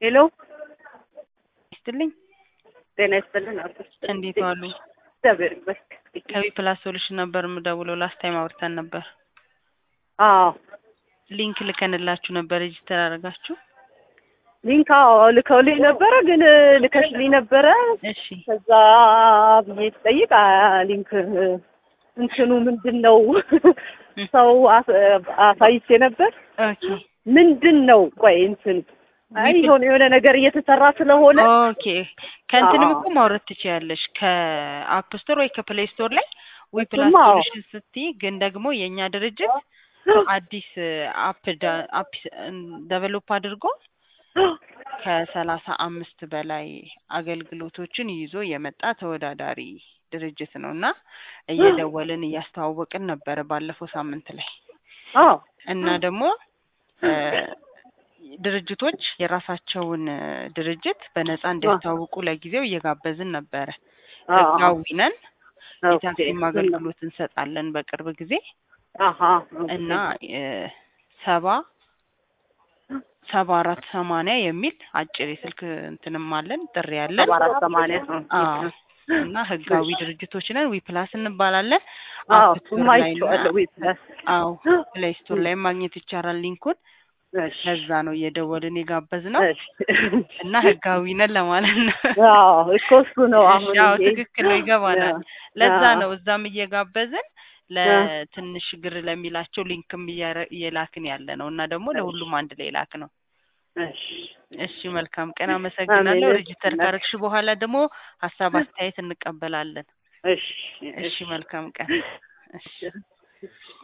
ሄሎ ይስጥልኝ። ጤና ይስጥልን። አቶ እንዴት ዋሉ? እግዚአብሔር ይመስገን። ከቢ ፕላስ ሶሉሽን ነበር የምደውለው። ላስት ታይም አውርተን ነበር። አዎ ሊንክ ልከንላችሁ ነበር። ሬጅስተር አደረጋችሁ? ሊንክ አዎ ልከውልኝ ነበረ፣ ግን ልከሽልኝ ነበረ። እሺ ከዛ ብዬ ስጠይቅ አ ሊንክ እንትኑ ምንድን ነው ሰው አስ- አሳይቼ ነበር። ኦኬ ምንድን ነው ቆይ እንትን አይ የሆነ የሆነ ነገር እየተሰራ ስለሆነ ኦኬ ከእንትንም አዎ። እኮ ማውረድ ትችያለሽ ከአፕ ስቶር ወይ ከፕሌይ ስቶር ላይ ወይ ፕላስ እሱማ አዎ። ሶሉሽን ስትይ፣ ግን ደግሞ የእኛ ድርጅት አዲስ አፕ ዳ- አፕ ደቨሎፕ አድርጎ ከሰላሳ አምስት በላይ አገልግሎቶችን ይዞ የመጣ ተወዳዳሪ ድርጅት ነው እና እየደወልን እያስተዋወቅን ነበረ ባለፈው ሳምንት ላይ አዎ እና ደግሞ እ ድርጅቶች የራሳቸውን እ ድርጅት በነፃ እንዲያስተዋውቁ ለጊዜው እየጋበዝን ነበረ። አዎ ህጋዊ ነን። ኦኬ። የታክሲም አገልግሎት እንሰጣለን በቅርብ ጊዜ አሀ እና እ ሰባ ሰባ አራት ሰማንያ የሚል አጭር የስልክ እንትንም አለን ጥሪ ያለን ሰባ አራት ሰማንያ አዎ እና ህጋዊ ድርጅቶች ነን። ዊ ፕላስ እንባላለን። አዎ አፕ ስቶር ላይ እና ማይቼዋለሁ ዌት ፕላስ አዎ ፕሌይ ስቶር ላይ ማግኘት ይቻላል ሊንኩን። እሺ ለዛ ነው እየደወልን የጋበዝ ነው እሺ እና ህጋዊ ነን ለማለት ነው። አዎ እኮ እሱ ነው አሁን እሺ፣ አዎ ይሄ ትክክል ነው፣ ይገባናል። ለዛ አዎ። ነው እዛም እየጋበዝን ለትንሽ ግር ለሚላቸው ሊንክም እያረ- እየላክን ያለ ነው እና ደግሞ ለሁሉም አንድ ላይ ላክ ነው። እሺ እሺ መልካም ቀን፣ አመሰግናለሁ። አሜን። ሬጅስተር ካረግሽ በኋላ ደግሞ ሀሳብ አስተያየት እንቀበላለን። እሺ እሺ መልካም ቀን። እሺ